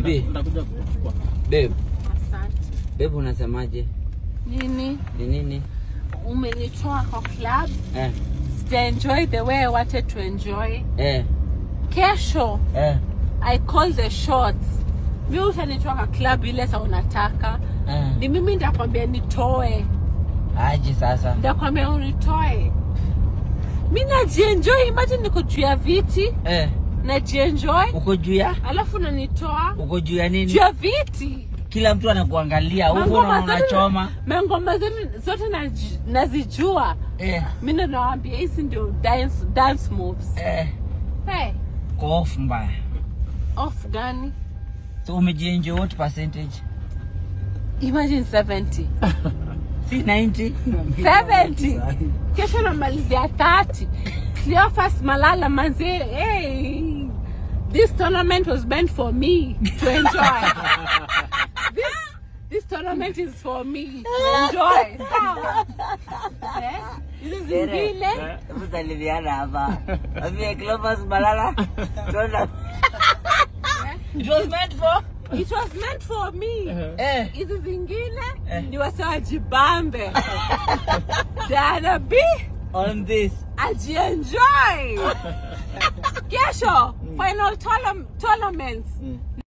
Baby, Nitakuja kuchukua. babe, Asante. babe unasemaje? Nini? Ni nini? Umenitoa kwa club. Eh, Sija enjoy the way I wanted to enjoy. eh, Kesho eh, I call the shots. Mi utanitoa kwa club ile sa unataka. eh. Ni mimi ndakwambia nitoe. Aje sasa. Ndakwambia unitoe. Mi najienjoy, imagine niko juu ya viti, Eh, najienjoy, uko juu ya? alafu nanitoa Uko juu ya juu nini? ya viti. Kila mtu anakuangalia huko Mangoma na zote- unachoma. Mangoma zote zote naji- nazijua. Eh, Mi ndo nawambia hizi ndio dance, dance moves. eh, Hey, kwa off mbaya. off gani? So umejienjoy what percentage? Imagine 70. Si 90? 70. Kesho namalizia 30. Cleophas Malala manze, hey. This tournament was meant for me to enjoy. this, this tournament is for me to enjoy. Sawa. Eh? Hizi zingine Hebu salimiana hapa. Ambie Clopas Malala. Tuona. It was meant for it was meant for me. eh Hizi zingine Eh. ni wase wajibambe. Dana B on this. ajienjoy. Kesho final tournam- tournaments